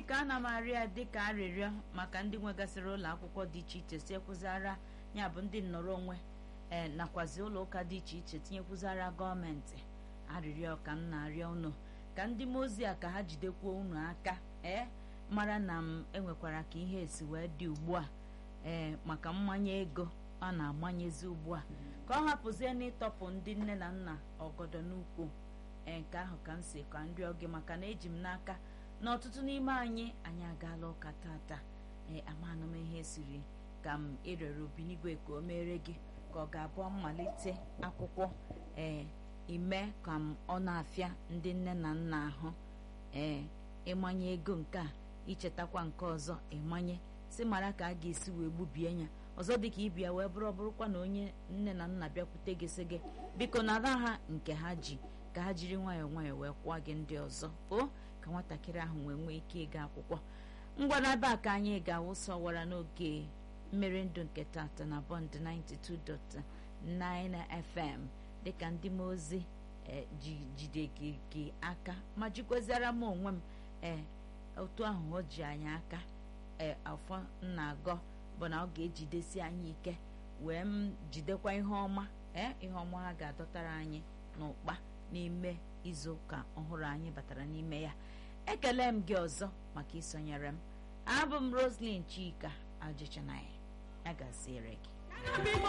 dịka ana m arịọ ya dịka arịrịọ maka ndị nwegasịrị ụlọ akwụkwọ dị iche iche tinyekwuzara ya bụ ndị nnọrọ onwe ee nakwazi ụlọ ụka dị iche iche tinyekwuzara gọọmenti arịrịọ ka m na-arịọ unu ka ndị mmụọ ozi a ka ha jidekwuo unu aka ee mara na m enwekwara ka ihe esi wee dị ugbu a ee maka mmanye ego a na-amanyezi ugbu a ka ọ hapụzie n'ịtọpụ ndị nne na nna ọgọdọ n'ukwu ee nke ahụ ka m si ka m rịọ gị maka na eji m n'aka na ọtụtụ n'ime anyị anyị agaala ụka tata ee amanụ m ihe siri ka m ịrịọrọ obinigwe ka o mere gị ka ọ ga-abụ mmalite akwụkwọ ee ime ka m ọ na-afịa ndị nne na nna ahụ ee ịmanye ego nke a ichetakwa nke ọzọ ịmanye si mara ka a ga-esi wee gbubie ya ọzọ dịka ịbịa wee bụrụ bụrụkwa na onye nne na nna bịakwute gị sị gị biko nara ha nke ha ji ka ha jiri nwayọọ nwayọọ wee kwụọ gị ndị ọzọ o ka nwatakịrị ahụ wee nwee ike ịga akwụkwọ ngwa n'ebe a ka anyị ga-awụsa ọwara n'oge mmeri ndụ nke tata na bọnd 92.9 FM dịka ndị m ozi jide gị aka ma jikweziara m onwe m ee otu ahụ o ji anyị aka ee afọ na-agọ bụ na ọ ga-ejidesi anyị ike wee m jidekwa ihe ọma ee ihe ọma ha ga-adọtara anyị n'ụkpa n'ime izu ụka ọhụrụ anyị batara n'ime ya ekele m gị ọzọ maka isonyere m abụ m Roslyn Chika ajịchanaghị ya gaziere gị